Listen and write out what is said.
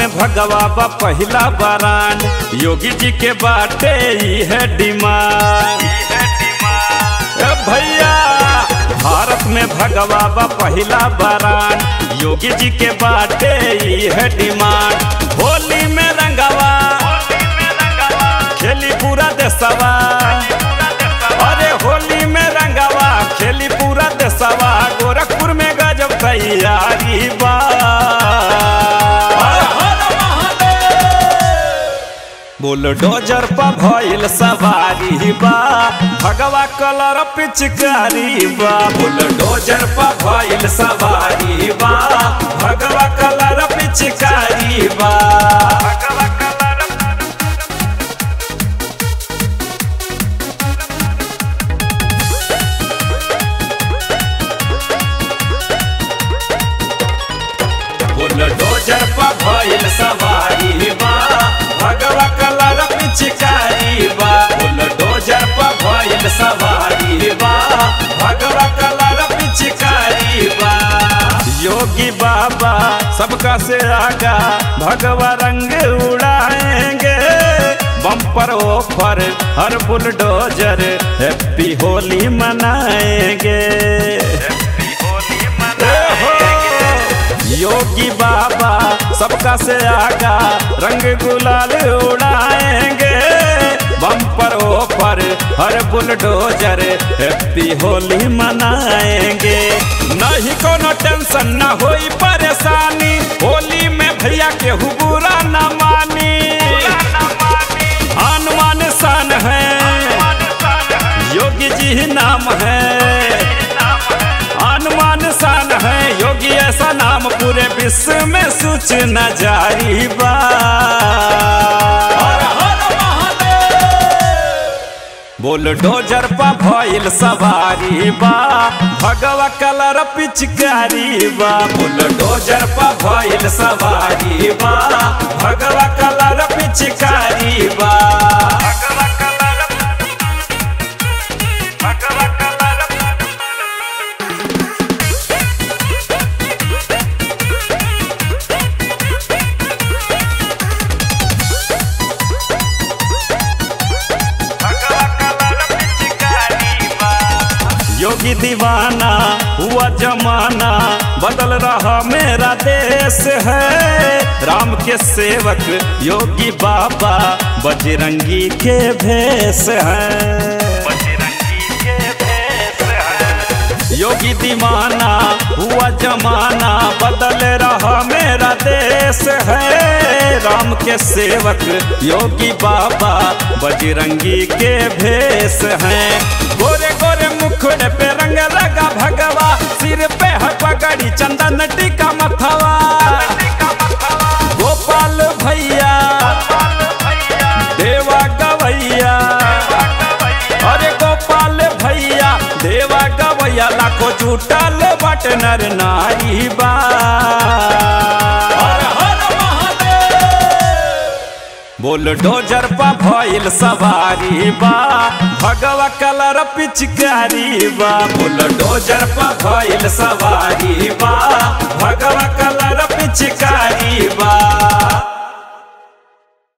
में भगवा बा पहिला बरान योगी जी के बाटे ई है डिमांड ए भैया भारत में भगवा बा पहिला बरान योगी जी के बाटे ई है डिमांड होली में रंगवा खेली पूरा देशवा अरे होली में रंगवा खेली पूरा देशवा गोरखपुर में गजब तैयारी बा बुलडोजर पर भइल सवारी बा भगवा कलर पिचकारी बा बुलडोजर पर भइल सवारी बा भगवा कलर पिचकारी बा भगवा कलर बुलडोजर पर भइल सवारी बा भगवा कलर पिचकारी बा बुलडोजर पर भइल सवारी बा भगवा कलर पिचकारी बा योगी बाबा सबका से आगा भगवा रंग उड़ाएंगे बम्पर ओफर हर बुलडोजर हैप्पी होली मनाएंगे ओहो! योगी बाबा सबका से आगा रंग गुलाल उड़ाएंगे बम्पर ओपर हर बुलडोजर हैप्पी होली मनाएंगे नहीं कोनो टेंशन न होई परेशानी होली में भैया के बुरा न मानी अनुमान सन है योगी जी नाम है अनुमान सान है योगी ऐसा नाम पूरे विश्व में सूचना जारी बा बुलडोजर पा भइल सवारी बा भगवा कलर पिचकारी बा बुलडोजर पा भइल सवारी बा भगवा कलर पिचकारी बा भगवा कलर भगवा कलर योगी दीवाना हुआ जमाना बदल रहा मेरा देश है राम के सेवक योगी बाबा बजरंगी के भेष है योगी दीवाना हुआ जमाना बदल रहा मेरा देश है राम के सेवक योगी बाबा बजरंगी के भेष हैं गोरे गोरे मुखड़े पे रंग लगा भगवा सिर पे है पगड़ी चंदन टीका मथवा गोपाल भैया देवा गवैया अरे गोपाल भैया देवा गवैया लाखों जुटल बट नर नारी बा बुलडोजर पा भइल सवारी बा भगवा कलर पिचकारी बा बुलडोजर पा भइल सवारी